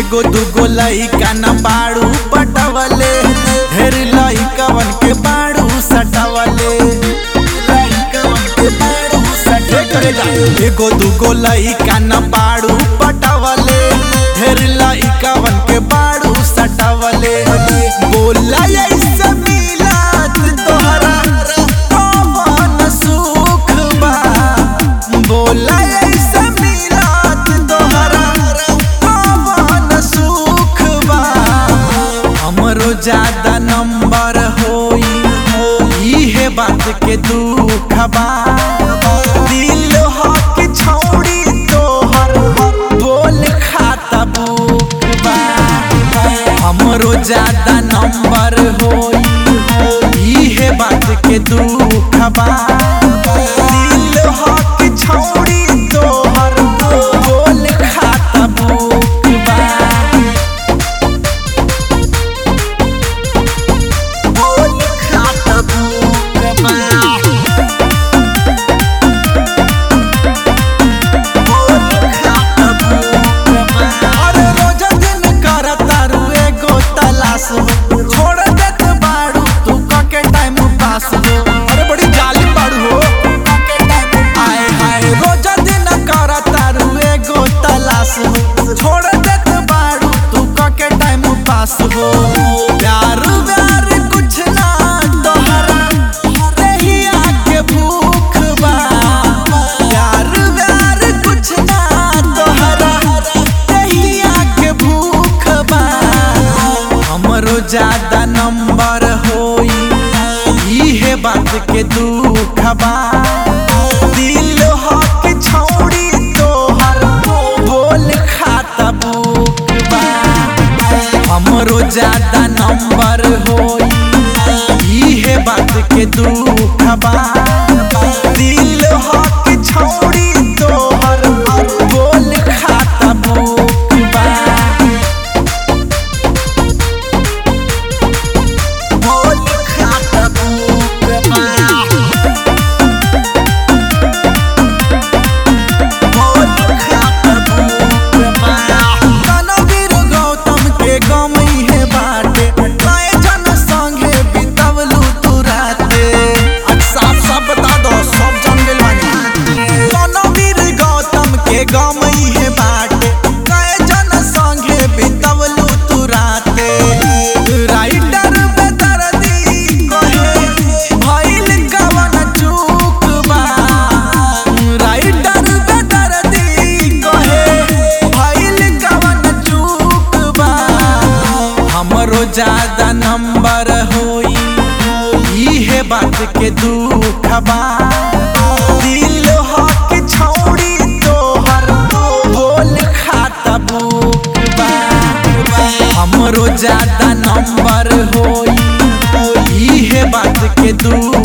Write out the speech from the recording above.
एगो दूगो लइका न बाड़ू पटवले ढेर लइकवन के बाड़ू सटवले लइकवन के बाड़ू सटवले एगो दूगो लइका न बाड़ू पटवले ढेर लइकवन के बाड़ू सटवले बोला ऐसे मिलत तोहरा कौन सुख बा बोला ऐसे मिलत तोहरा कौन सुख बा हमरो ज्यादा नंबर होई इहे बात के दुख बा दिल हक छौड़ी तोहर बोल खाता बुक बा हमरो ज्यादा नंबर होई इहे बात के दुख बा दिल हक छौड़ी तोहर बोल खाता बुक बा बोल खाता बुक बा अरे रोजा दिन करता रू एगो तलाश हो छोड़ देत बाड़ू तू कके टाइम पास हो अरे बड़ी जालिम बाड़ू हो आए हाय रोजा दिन करता रू एगो तलाश हो छोड़ देत बाड़ू तू कके टाइम पास हो प्यार व्यार कुछ ना तोहरा रहिया के भूख बा प्यार व्यार कुछ ना तोहरा रहिया के भूख बा हमरो ज्यादा नंबर होई इहे बात के दुख बा दिल हक छौड़ी तोहर बोल खाता बुक बा हमरो ज्यादा नंबर होई इहे बात के दुख बा दिल हक छौड़ी तोहर बोल खाता बुक बा बोल खाता बुक बा रणवीर गौतम के गम इहे बाटे कए जन संगे बितवलू तू राते आज साफ साफ बता दो सब जन गेल बानी रणवीर गौतम के गम इहे बाटे कए जन संगे बितवलू तू राते राइटर बेदर्दी कहे भइल कवन चूक बा राइटर बेदर्दी कहे भइल कवन चूक बा हमरो ज्यादा नंबर होई इहे बात के दुख बा दिल हक छौड़ी तोहर बोल खाता बुक बा हमरो ज्यादा नंबर होई इहे बात के दुख